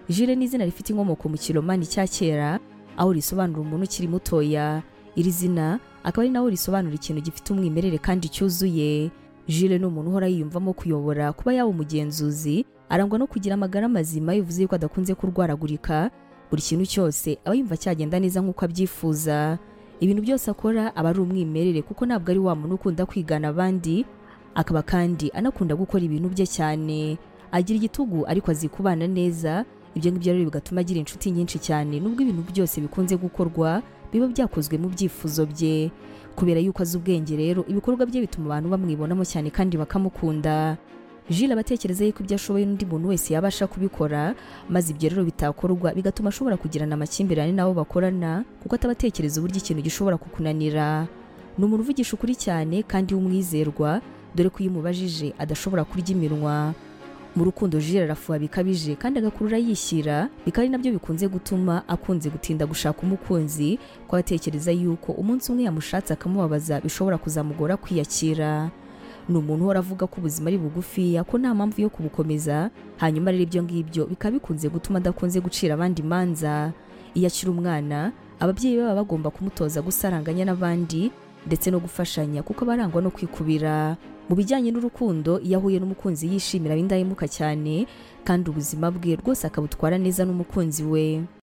jule ni izina rifite inkomoko mu kiromani cya kera aho risobanura umuntu ukiri mutoya iri zina akaba ari naho risobanura ikintu gifite umwimerere kandi cyuzuye jule ni umuntu uhora yiyumvamo kuyobora kuba yaba umugenzuzi arangwa no kugira amagara mazima bivuze yuko adakunze kurwaragurika buri kintu cyose aba yumva cyagenda neza nk'uko abyifuza ibintu byose akora aba ari umwimerere kuko ntabwo ari wa muntu ukunda kwigana abandi akaba kandi anakunda gukora ibintu bye cyane agira igitugu ariko azi kubana neza ibyo ngibyo rero bigatuma agira inshuti nyinshi cyane nubwo ibintu byose bikunze gukorwa biba byakozwe mu byifuzo bye kubera yuko azi ubwenge rero ibikorwa bye bituma abantu bamwibonamo cyane kandi bakamukunda Jule aba atekereza yuko ibyo ashoboye n'undi muntu wese yabasha kubikora maze ibyo rero bitakorwa bigatuma ashobora kugirana amakimbirane n'abo bakorana kuko ataba atekereza uburyo ikintu gishobora kukunanira ni umuntu uvugisha ukuri cyane kandi w'umwizerwa dore ko iyo umubajije adashobora kurya iminwa mu rukundo Jule arafuha bikabije kandi agakurura yishyira bikaba ari nabyo bikunze gutuma akunze gutinda gushaka umukunzi ko atekereza yuko umunsi umwe yamushatse akamubabaza bishobora kuzamugora kwiyakira ni umuntu uhora avuga ko ubuzima ari bugufiya ko nta mpamvu yo kubukomeza hanyuma rero ibyo ngibyo bikaba bikunze gutuma adakunze gucira abandi imanza iyo akiri umwana ababyeyi baba bagomba kumutoza gusaranganya n'abandi ndetse no gufashanya kuko aba arangwa no kwikubira mu bijyanye n'urukundo iyo ahuye n'umukunzi yishimira ab'indahemuka cyane kandi ubuzima bwe rwose akabutwara neza n'umukunzi we